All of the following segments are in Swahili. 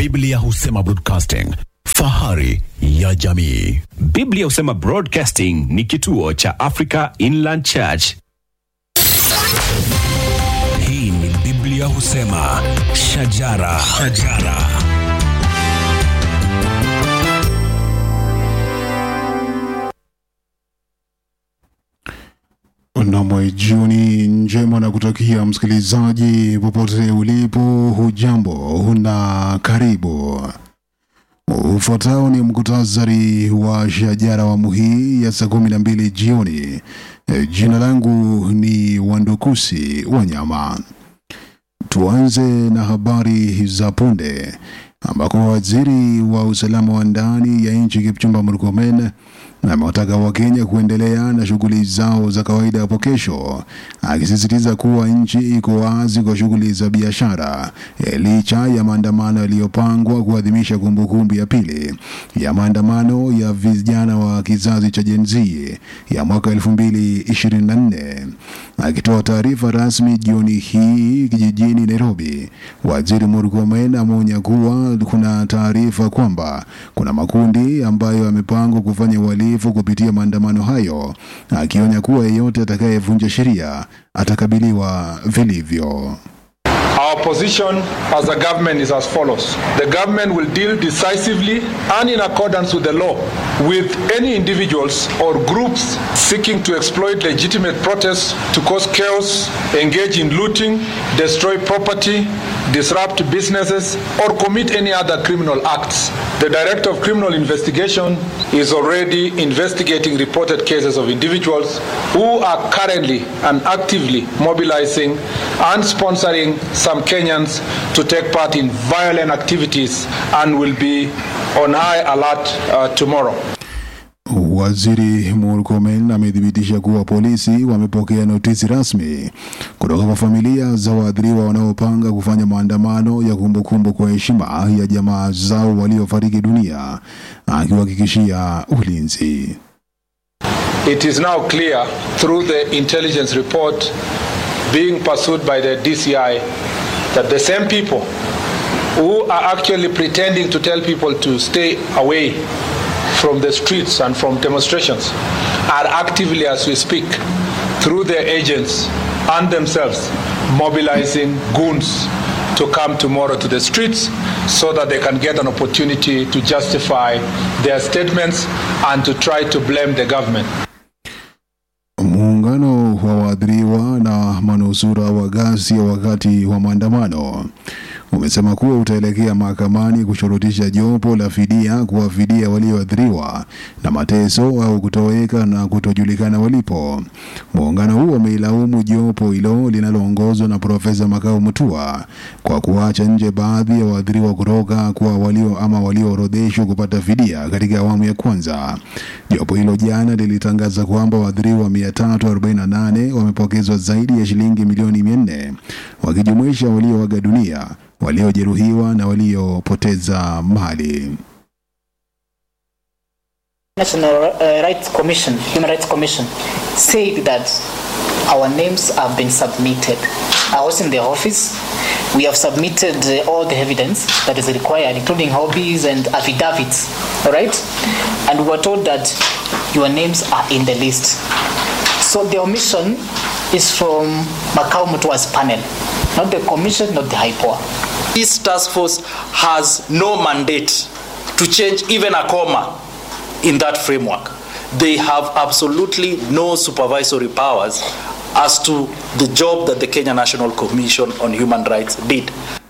Biblia husema broadcasting, fahari ya jamii. Biblia husema Broadcasting ni kituo cha Africa Inland Church. Hii ni Biblia husema shajara, shajara. Nam, jioni njema na kutakia msikilizaji popote ulipo, hujambo na karibu. Ufuatao ni mkutasari wa shajara awamu hii ya saa kumi na mbili jioni. E, Jina langu ni Wandukusi Wanyama. Tuanze na habari za punde ambako waziri wa usalama wa ndani ya nchi Kipchumba Murkomen amewataka Wakenya kuendelea na shughuli zao za kawaida hapo kesho, akisisitiza kuwa nchi iko wazi kwa shughuli za biashara eh, licha ya maandamano yaliyopangwa kuadhimisha kumbukumbu ya pili ya maandamano ya vijana wa kizazi cha Gen Z ya mwaka 2024. Akitoa taarifa rasmi jioni hii jijini Nairobi, waziri Murkomen ameonya kuwa kuna taarifa kwamba kuna makundi ambayo yamepangwa kufanya uhalifu kupitia maandamano hayo, akionya kuwa yeyote atakayevunja sheria atakabiliwa vilivyo. Our position as a government is as follows. The government will deal decisively and in accordance with the law with any individuals or groups seeking to exploit legitimate protests to cause chaos, engage in looting, destroy property, disrupt businesses, or commit any other criminal acts. The Director of Criminal Investigation is already investigating reported cases of individuals who are currently and actively mobilizing and sponsoring some Kenyans to take part in violent activities and will be on high alert uh, tomorrow. Waziri Murkomen amethibitisha kuwa polisi wamepokea notisi rasmi kutoka kwa familia za waathiriwa wanaopanga kufanya maandamano ya kumbukumbu kwa heshima ya jamaa zao waliofariki dunia, akiwahakikishia ulinzi. It is now clear through the intelligence report being pursued by the DCI that the same people who are actually pretending to tell people to stay away from the streets and from demonstrations are actively, as we speak, through their agents and themselves, mobilizing goons to come tomorrow to the streets so that they can get an opportunity to justify their statements and to try to blame the government. Muungano wa waathiriwa na manusura wa ghasia wakati wa maandamano umesema kuwa utaelekea mahakamani kushurutisha jopo la fidia kuwafidia walioathiriwa na mateso au kutoweka na kutojulikana walipo. Muungano huo umeilaumu jopo hilo linaloongozwa na Profesa Makau Mutua kwa kuacha nje baadhi ya waathiriwa kutoka kwa walio ama walioorodheshwa kupata fidia katika awamu ya kwanza. Jopo hilo jana lilitangaza kwamba waathiriwa 348 wamepokezwa zaidi ya shilingi milioni 400 wakijumuisha walioaga dunia waliojeruhiwa na waliopoteza mali. National uh, Rights Commission, Human Rights Commission, said that our names have been submitted. I was in the office. We have submitted uh, all the evidence that is required, including hobbies and affidavits. All right, and we were told that your names are in the list. So the omission is from Macau Mutua's panel, not the commission, not the HIPOA. This task force has no mandate to change even a comma in that framework. They have absolutely no supervisory powers as to the job that the Kenya National Commission on Human Rights did.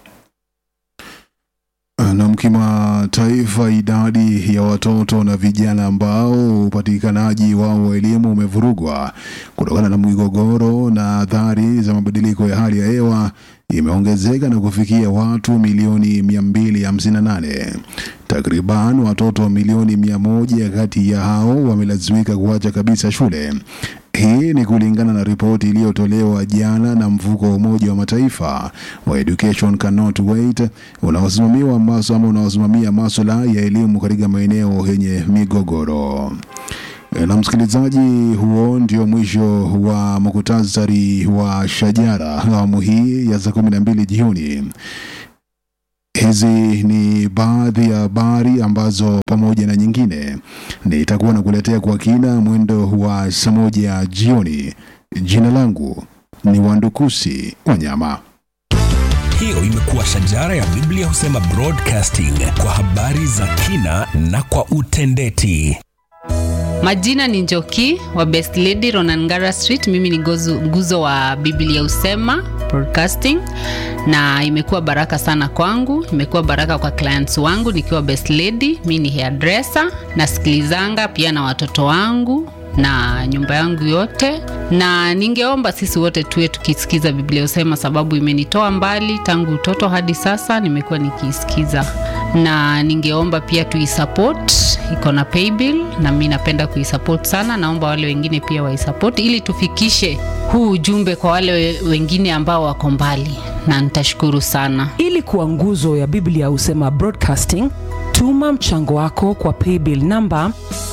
Na kimataifa, idadi ya watoto na vijana ambao upatikanaji wao wa elimu umevurugwa kutokana na migogoro na athari za mabadiliko ya hali ya hewa imeongezeka na kufikia watu milioni 258. Takriban watoto milioni mia moja kati ya hao wamelazimika kuacha kabisa shule. Hii ni kulingana na ripoti iliyotolewa jana na mfuko wa Umoja wa Mataifa wa Education Cannot Wait unaosimamiwa maso ama unaosimamia masuala ya elimu katika maeneo yenye migogoro. Na msikilizaji, huo ndio mwisho wa muktasari wa Shajara awamu hii ya saa kumi na mbili jioni. Hizi ni ni baadhi ya habari ambazo pamoja na nyingine nitakuwa nakuletea kwa kina mwendo wa saa moja jioni. Jina langu ni Wandukusi Wanyama. Hiyo imekuwa shajara ya Biblia husema broadcasting kwa habari za kina na kwa utendeti. Majina ni Njoki wa Best Lady Ronangara Street. Mimi ni gozu, nguzo wa Biblia Usema Broadcasting, na imekuwa baraka sana kwangu, imekuwa baraka kwa clients wangu nikiwa Best Lady. Mimi ni hairdresser, nasikilizanga pia na watoto wangu na nyumba yangu yote, na ningeomba sisi wote tuwe tukisikiza Biblia Usema, sababu imenitoa mbali tangu utoto hadi sasa, nimekuwa nikiisikiza, na ningeomba pia tuisupport, iko na paybill na mimi napenda kuisupport sana. Naomba wale wengine pia waisupport ili tufikishe huu ujumbe kwa wale we- wengine ambao wako mbali, na nitashukuru sana. ili kuwa nguzo ya biblia husema broadcasting tuma mchango wako kwa paybill namba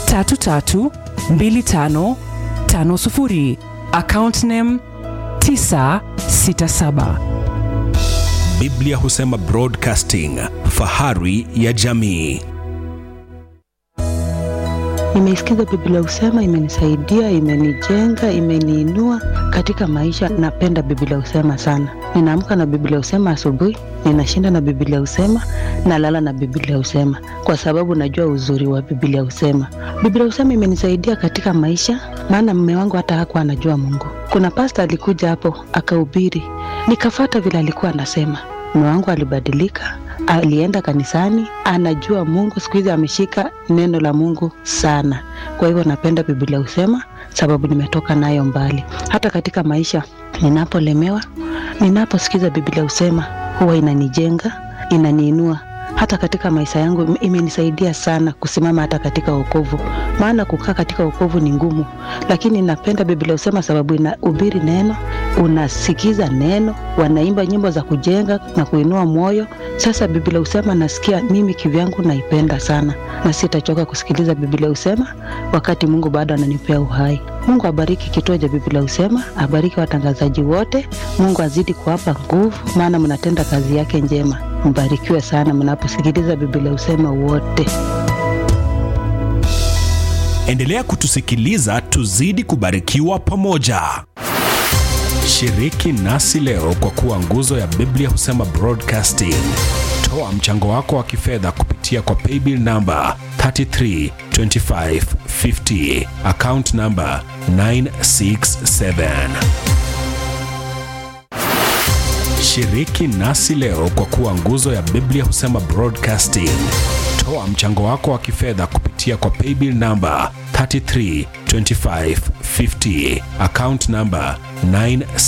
332550 account name 967 Biblia husema broadcasting, fahari ya jamii. Nimeisikiza Biblia Usema, imenisaidia, imenijenga, imeniinua katika maisha. Napenda Biblia Usema sana. Ninaamka na Biblia Usema asubuhi, ninashinda na Biblia Usema, nalala na Biblia Usema kwa sababu najua uzuri wa Biblia Usema. Biblia Usema imenisaidia katika maisha, maana mume wangu hata hakuwa anajua Mungu. Kuna pasta alikuja hapo akahubiri, nikafata vile alikuwa anasema. Mume wangu alibadilika, alienda kanisani, anajua Mungu. Siku hizi ameshika neno la Mungu sana. Kwa hivyo napenda Biblia husema, sababu nimetoka nayo mbali. Hata katika maisha ninapolemewa, ninaposikiza Biblia husema, huwa inanijenga, inaniinua hata katika maisha yangu ime- imenisaidia sana kusimama hata katika wokovu, maana kukaa katika wokovu ni ngumu, lakini napenda Biblia husema sababu inahubiri neno, unasikiza neno, wanaimba nyimbo za kujenga na kuinua moyo. Sasa Biblia husema nasikia mimi kivyangu naipenda sana, na sitachoka kusikiliza Biblia husema wakati Mungu bado ananipea uhai. Mungu abariki kituo cha Biblia husema, abariki watangazaji wote. Mungu azidi kuwapa nguvu, maana mnatenda kazi yake njema. Mbarikiwe sana mnaposikiliza Biblia husema wote. Endelea kutusikiliza, tuzidi kubarikiwa pamoja. Shiriki nasi leo kwa kuwa nguzo ya Biblia husema broadcasting. Toa mchango wako wa kifedha kupitia kwa paybill namba 332550 account namba 967. Shiriki nasi leo kwa kuwa nguzo ya Biblia husema broadcasting. Toa mchango wako wa kifedha kupitia kwa paybill namba 332550 account namba 9